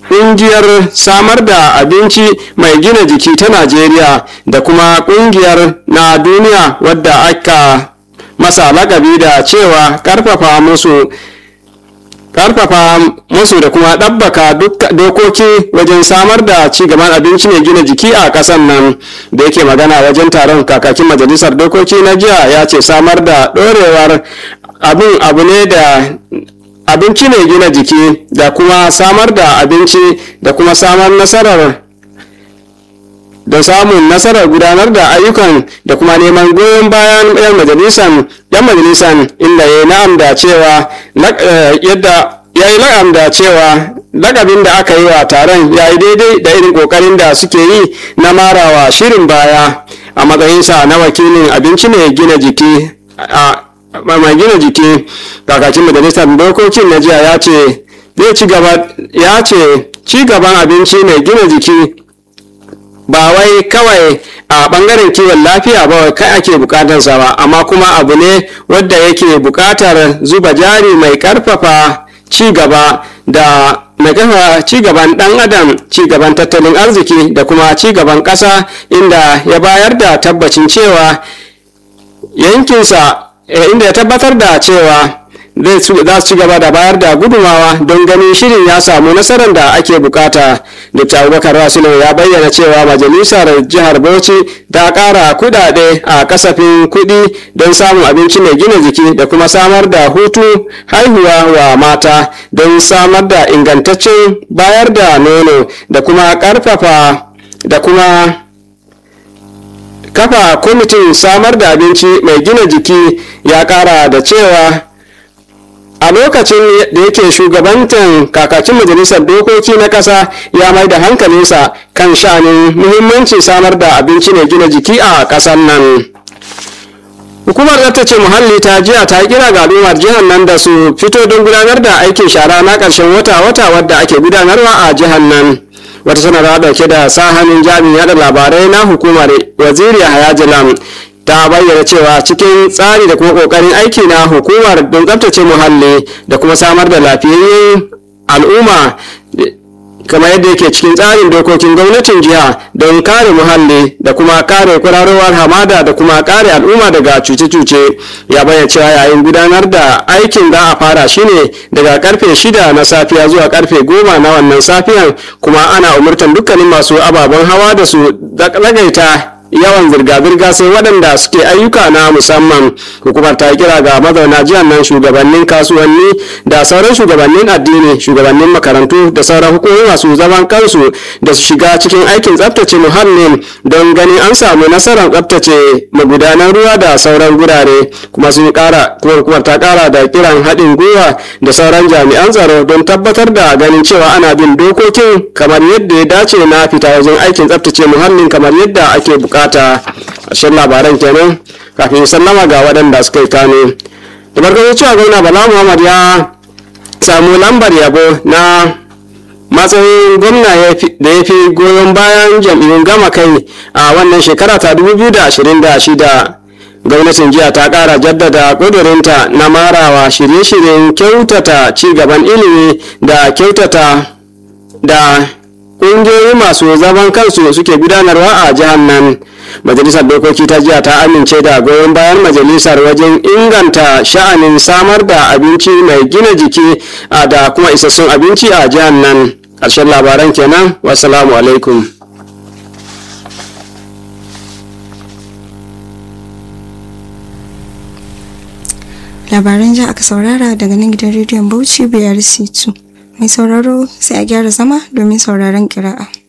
ƙungiyar samar da abinci mai gina jiki ta najeriya da kuma ƙungiyar na duniya wadda aka masa lakabi da cewa karfafa musu karfafa musu da kuma ɗabbaka dokoki wajen samar da ci gaban abinci mai gina jiki a ƙasar nan da yake magana wajen taron kakakin majalisar dokoki na jiya ya ce samar da ɗorewar abin abu ne da abinci mai gina jiki da kuma samar da abinci da kuma samar nasarar da samun nasarar gudanar da ayyukan da kuma neman goyon bayan yan majalisan yan majalisan inda ya na'am da cewa yadda ya yi na'am da cewa lakabin da aka yi wa taron ya yi daidai da irin kokarin da suke yi na marawa shirin baya a matsayinsa na wakilin abinci mai gina jiki a mai gina jiki kakakin majalisar dokokin na jiya ya ce zai ci gaba ya ce ci gaban abinci mai gina jiki ba wai kawai a bangaren kiwon lafiya ba kai ake bukatarsa ba amma kuma abu ne wadda yake bukatar zuba jari mai karfafa ci gaba da mai kafa ci gaban dan adam ci gaban tattalin arziki da kuma ci gaban kasa inda ya bayar da tabbacin cewa yankinsa inda ya tabbatar da cewa za su ci gaba da bayar da gudumawa don ganin shirin ya samu nasarar da ake bukata dr abubakar rasulu ya bayyana cewa majalisar jihar bauchi ta kara kudade a kasafin kudi don samun abinci mai gina jiki da kuma samar da hutu haihuwa wa mata don samar da ingantaccen bayar da nono da kuma karfafa da kuma kafa kwamitin samar da abinci mai gina jiki ya kara da cewa a lokacin da yake shugabantan kakakin majalisar dokoki na ƙasa ya mai da hankalinsa kan sha'anin muhimmancin samar da abinci mai gina jiki a ƙasar nan hukumar tsaftace muhalli ta jiya ta kira ga al'ummar jihar nan da su fito don gudanar da aikin shara na ƙarshen wata-wata wadda ake gudanarwa a jihar nan wata sanarwa dauke da sa hannun jami'in yada labarai na hukumar waziri hayajilam ta bayyana cewa cikin tsari da kuma kokarin aiki na hukumar don tsabtace muhalli da kuma samar da lafiyayyen al'umma kamar yadda yake cikin tsarin dokokin gwamnatin jiha don kare muhalli da kuma kare kwararowar hamada da kuma kare al'umma daga cuce-cuce ya bayyana cewa yayin gudanar da aikin za a fara shine daga karfe shida na safiya zuwa karfe goma na wannan safiyan kuma ana umurtan dukkanin masu ababen hawa da su lagaita yawan zirga-zirga sai waɗanda suke ayyuka na musamman hukumar ta kira ga mazauna jihar nan shugabannin kasuwanni da sauran shugabannin addini shugabannin makarantu da sauran hukumomi masu zaman kansu da su shiga cikin aikin tsaftace muhallin don ganin an samu nasarar tsaftace magudanan ruwa da sauran gurare kuma sun kara kuma hukumar ta kara da kiran haɗin gwiwa da sauran jami'an tsaro don tabbatar da ganin cewa ana bin dokokin kamar yadda ya dace na fita wajen aikin tsaftace muhallin kamar yadda ake bukata bukata ƙarshen labaran kenan kafin sallama ga waɗanda suka yi kano da farko cewa gwamna bala muhammad ya samu lambar yabo na matsayin gwamna da ya fi goyon bayan jam'iyyun gama kai a wannan shekara ta 2026 gwamnatin jiya ta kara jaddada ƙudurinta na marawa shirye-shiryen kyautata ci gaban ilimi da kyautata da ƙungiyoyi masu zaman kansu suke gudanarwa a jihar nan majalisar dokoki ta jiya ta amince da goyon bayan majalisar wajen inganta sha'anin samar da abinci mai gina jiki da kuma isassun abinci a jihar nan ƙarshen labaran kenan wasalamu alaikum labaran ja aka saurara daga nan gidan rediyon bauchi biyar c2 mai sauraro sai a gyara zama domin sauraron kira'a